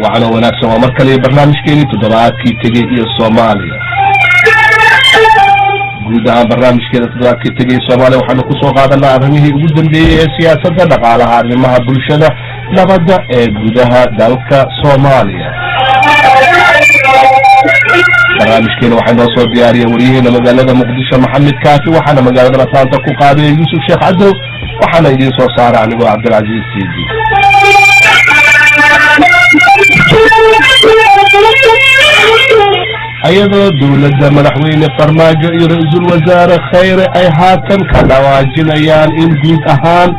waxaana wanaagsan waa mar kale barnaamijkeeni toddobaadkii tegey iyo soomaaliya guud ahaan barnaamijkeeda toddobaadkii tegey soomaaliya waxaanu kusoo qaadanaa arrimihii ugu dambeeyey ee siyaasadda dhaqaalaha arrimaha bulshada nabadda ee gudaha dalka soomaaliya barnaamijkeena waxaa noo soo diyaariya waryaheena magaalada muqdisho maxamed kaafi waxaana magaalada lataanta ku qaadaya yuusuf sheekh cadow waxaana idiin soo saara anigoo cabdilcaziiz siidi ayadoo dowladda madaxweyne farmaajo iyo ra-iisul wasaare khayre ay haatan ka dhawaajinayaan in guud ahaan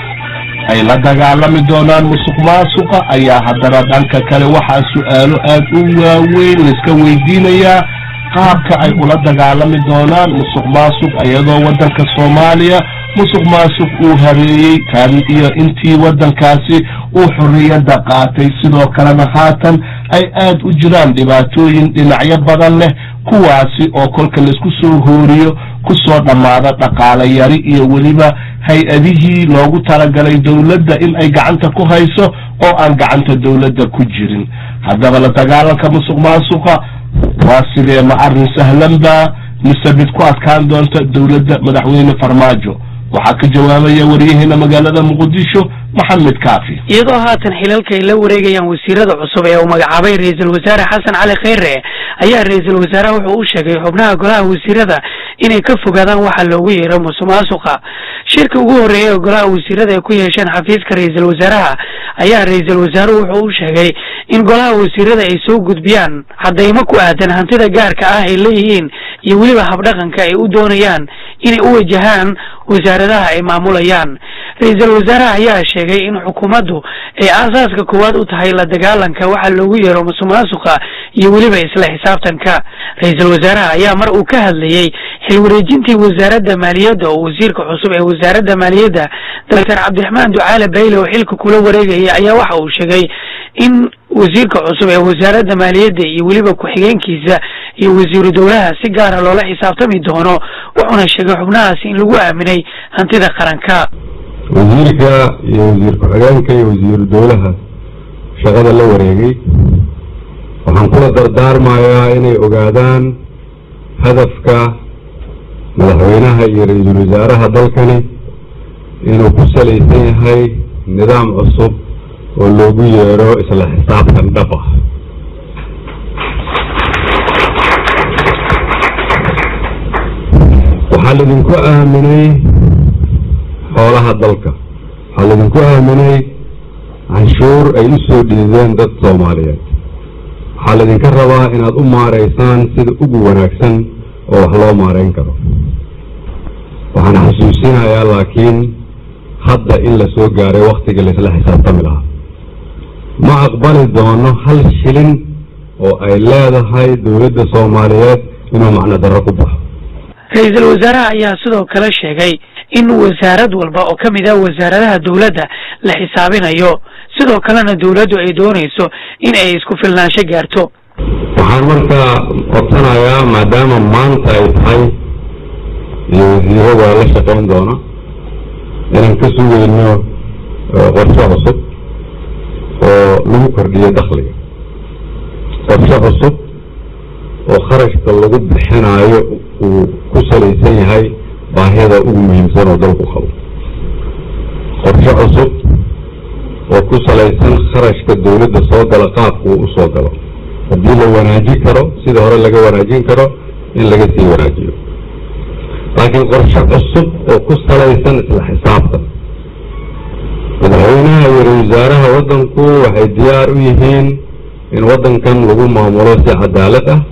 ay la dagaalami doonaan musuq maasuqa ayaa haddana dhanka kale waxaa su-aalo aad u waaweyn laiska weydiinayaa qaabka ay ula dagaalami doonaan musuq maasuq iyadoo waddanka soomaaliya musuq maasuq uu habeeyey kan iyo intii waddankaasi uu xorriyadda qaatay sidoo kalena haatan ay aad u jiraan dhibaatooyin dhinacyo badan leh kuwaasi oo kolka laisku soo hooriyo kusoo dhammaada dhaqaale yari iyo weliba hay-adihii loogu talagalay dowladda in ay gacanta ku hayso oo aan gacanta dowladda ku jirin haddaba la dagaalanka musuq maasuqa waa sidee ma arrin sahlan baa mise mid ku adkaan doonta dowladda madaxweyne farmaajo waxaa ka jawaabaya waryaheena magaalada muqdisho maxamed kaafi iyadoo haatan xilalka ay la wareegayaan wasiirada cusub ee uu magacaabay ra-iisul wasaare xasan cali khayre ayaa ra-iisul wasaaraha wuxuu u sheegay xubnaha golaha wasiirada inay ka fogaadaan waxa loogu yeero musuq maasuqa shirka ugu horreeyay ee golaha wasiirada ay ku yeesheen xafiiska ra-iisul wasaaraha ayaa ra-iisul wasaaruhu wuxuu u sheegay in golaha wasiirada ay soo gudbiyaan cadaymo ku aadan hantida gaarka ah ay leeyihiin iyo weliba habdhaqanka ay u doonayaan inay u wajahaan wasaaradaha ay maamulayaan ra-iisul wasaaraha ayaa sheegay in xukuumaddu ay aasaaska koowaad u tahay la dagaalanka waxa loogu yeero musuq maasuqa iyo weliba isla xisaabtanka ra-iisul wasaaraha ayaa mar uu ka hadlayey xil wareejintii wasaaradda maaliyadda oo wasiirka cusub ee wasaaradda maaliyadda doctor cabdiraxmaan ducaale bayle oo xilka kula wareegaya ayaa waxa uu sheegay in wasiirka cusub ee wasaaradda maaliyadda iyo weliba ku-xigeenkiisa iyo wasiiru dowlaha si gaara loola xisaabtami doono wuxuuna sheegay xubnahaasi in lagu aaminay hantida qaranka wasiirka iyo wasiir ku-xigeenka iyo wasiiru dowlaha shaqada la wareegay waxaan kula dardaarmayaa inay ogaadaan hadafka madaxweynaha iyo ra-iisul wasaaraha dalkani inuu ku salaysan yahay nidaam cusub oo loogu yeero isla xisaabtan dhab ah waxaa laidinku aaminay xoolaha dalka waxaa laidinku aaminay canshuur ay u soo dhiideen dad soomaaliyeed waxaa laydinka rabaa inaad u maaraysaan sida ugu wanaagsan oo wax loo maarayn karo waxaan xasuusinayaa laakiin hadda in la soo gaaray waktigii laisla xisaabtami lahaa ma aqbali doono hal shilin oo ay leedahay dowladda soomaaliyeed inuu macno darro ku baxo ra-iisul wasaaraha ayaa sidoo kale sheegay in wasaarad walba oo ka mid ah wasaaradaha dowladda la xisaabinayo sidoo kalena dowladdu ay doonayso in ay isku filnaansho gaarto waxaan markaa codsanayaa maadaama maanta ay tahay iyo wasiirada la shaqayn doona inaan ka sugayno qorshe cusub oo lagu kordhiyo dakhliga qorshe cusub oo kharashka lagu bixinaayo uu ku salaysan yahay baahida ugu muhiimsan oo dalku qabo qorshe cusub oo ku salaysan kharashka dowladda soo gala qaabku uu usoo galo haddii la wanaajin karo sida hore laga wanaajin karo in laga sii wanaajiyo laakiin qorshe cusub oo ku salaysan isla xisaabtan madaxweynaha iyo ra-isul wasaaraha waddanku waxay diyaar u yihiin in waddankan lagu maamulo si cadaalad ah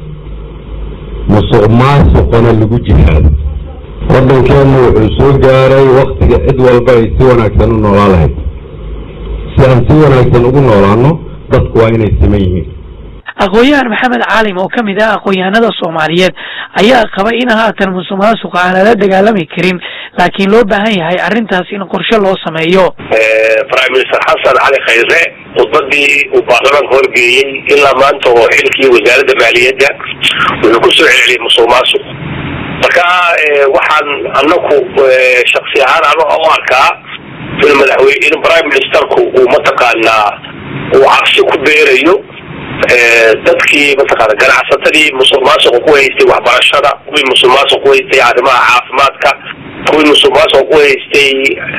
musuq maasuqana lagu jihaado waddankeenna wuxuu soo gaaray waktiga cid walba ay si wanaagsan u noolaa lahayd si aan si wanaagsan ugu noolaano dadku waa inay siman yihiin aqoon-yahan maxamed caalim oo ka mid ah aqoon-yahanada soomaaliyeed ayaa qaba in haatan musuq maasuqa aan lala dagaalami karin laakiin loo baahan yahay arrintaas in qorshe loo sameeyo prime minister xasan cali khayre khudbadii uu baarlamaanka horgeeyey ilaa maanta oo xilkii wasaaradda maaliyadda wuxuu ku soo celceliyay musuq maasuq marka waxaan anaku shaksi ahaan ano u arkaa in madaxweyne in prime ministerku uu mataqaanaa uu cabsi ku beerayo dadkii mataqaana ganacsatadii musuq maasuqa ku haystay waxbarashada kuwii musuq maasuq ku haystay arrimaha caafimaadka kuwii musuq maasuqa ku haystay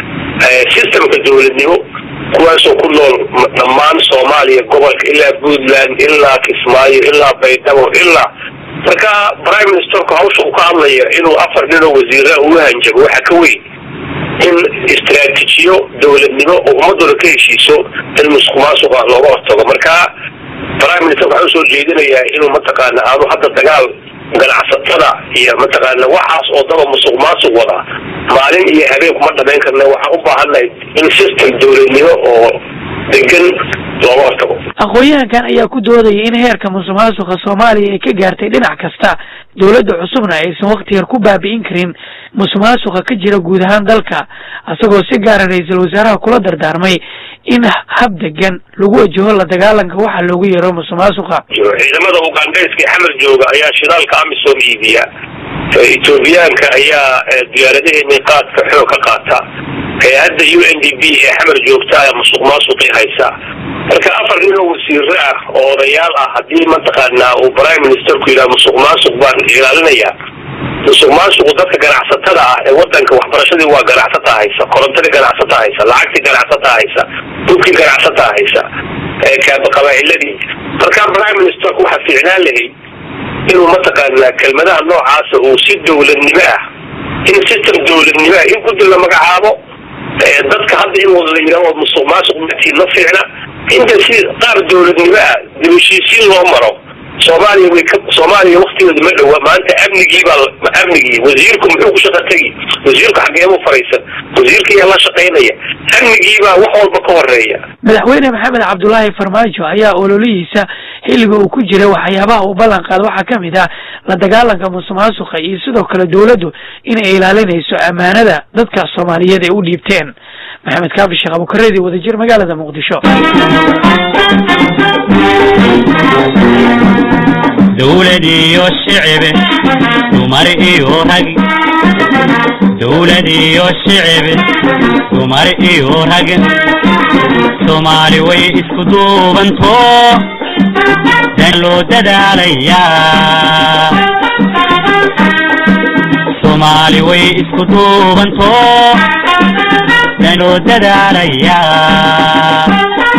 systemka dowladnimo kuwaasoo ku nool dhammaan soomaaliya gobolka ilaa puntland ilaa kismaayo ilaa baydhabo ilaa marka prime ministerku hawsha uu ka hadlaya inuu afar nin oo wasiira ugu hanjabo waxa ka weyn in istraatiijiyo dowladnimo oo ummadooda ka heshiiso in musuq maasuqa looga hortago marka prime minister waxaa usoo jeedinayaa inuu mataqaana aanu hadda dagaal ganacsatada iyo mataqaana waxaas oo daba musuq maasuq wada maalin iyo habeen kuma dhamayn karna waxaan u baahannahay in system dowladnimo oo degan looga hortago aqoon-yahankan ayaa ku doodaya in heerka musuq maasuqa soomaaliya ay ka gaartay dhinac kasta dowladda cusubna aysan wakti yar ku baabi'in karin musuq maasuqa ka jira guud ahaan dalka isagoo si gaara ra-iisul wasaaraha kula dardaarmay in hab degan lagu wajaho la dagaalanka waxa loogu yeero musuq maasuqa ciidamada ugandhayska xamar jooga ayaa shidaalka amisom iibiya ethoobiyaanka ayaa diyaaradaheeni qaadka xoog ka qaata hay-adda u n d b ee xamar joogta ayaa musuq maasuqii haysa marka afar nin oo wasiiro ah oo odayaal ah haddii mataqaanaa uu prime ministerku yidhaha musuq maasuq baan ilaalinaya musuq maasuqu dadka ganacsatada ah ee wadanka waxbarashadii waa ganacsata haysa korontadii ganacsata haysa lacagtii ganacsata haysa dhulkii ganacsata haysa qabaa'iladii marka prime ministerku waxaa fiicnaan lahay inuu mataqaanaa kelmadaha noocaasa uu si dowladnimo ah in system dowladnimo ah in guddi la magacaabo dadka hadda in wada la yidhahdo musuq maasuq matiin ma fiicna inta si qaar dowladnimo ah dib heshiisiin loo maro soomaaliya way ka soomaaliya waktigeedu ma dhowa maanta amnigii baa amnigii wasiirku muxuu ku shaqa tegi wasiirku xageemu faraysan wasiirkiiyaa la shaqaynaya amnigii baa wax walba ka horeeya madaxweyne maxamed cabdulaahi farmaajo ayaa ololihiisa xilliga uu ku jira waxyaabaha uu ballan qaada waxaa ka mid ah la dagaalanka musuq maasuqa iyo sidoo kale dowladdu inay ilaalinayso ammaanada dadka soomaaliyeed ay u dhiibteen maxamed kaafi sheekh abukareedi wadajir magaalada muqdisho dowlad iyo shicib dumar iyo rag dowlad iyo shicib dumar iyo rag soomaali way isku duubanto dan loo dadaalayaa soomaali way isku duubanto dan loo dadaalayaa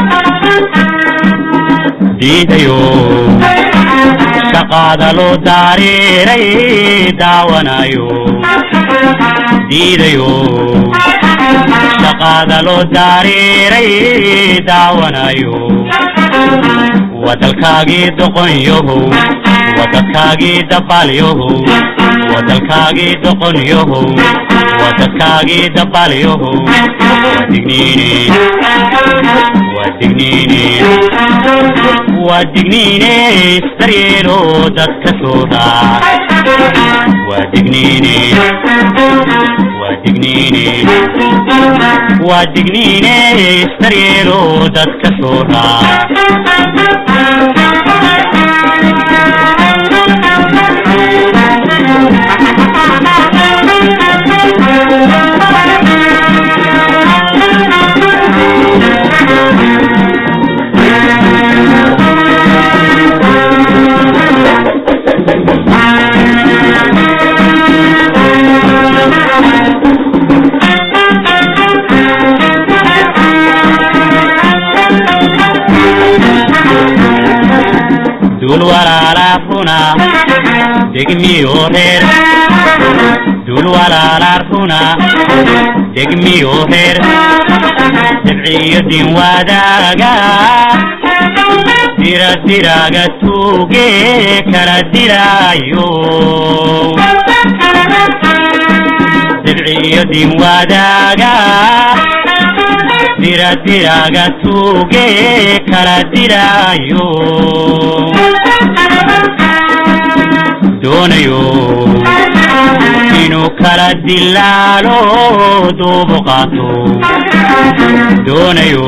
diidayo shaqaada loo daariiray daawanayo diidayo shaqaada loo daariiray daawanayo wadalkaagii doqonyahow wadadkaagii dabaalyahow wadalkaagii doqonyahow wadadkaagii dabaalyahow wadigniine wadigniine waa digniine isdaryeelo dadka soo raac waa digniine waa digniine waa digniine isdaryeelo dadka soo raac dul walaalaaxuna degmiyo reer dul walaalaaxuna degmiyo reer dabciyo din wadaaga dira diraaga tuuge kala diraayo dabciyo din wadaaga dira diraaga tuuge kala diraayo doonayo inuu kala dilaalo duubu qaato doonayo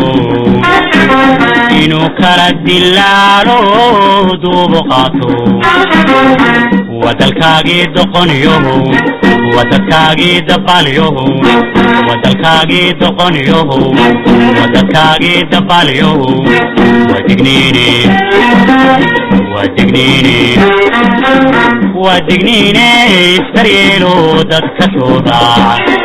inuu kala dilaalo duubu qaato wadalkaagii doqoniyohow wadadkaagii dabaalyohow wadalkaagii doqoniyohow wadadkaagii dabaalyohow wadigniine wadigniine wadigniine iskaryeelo dadka soo raac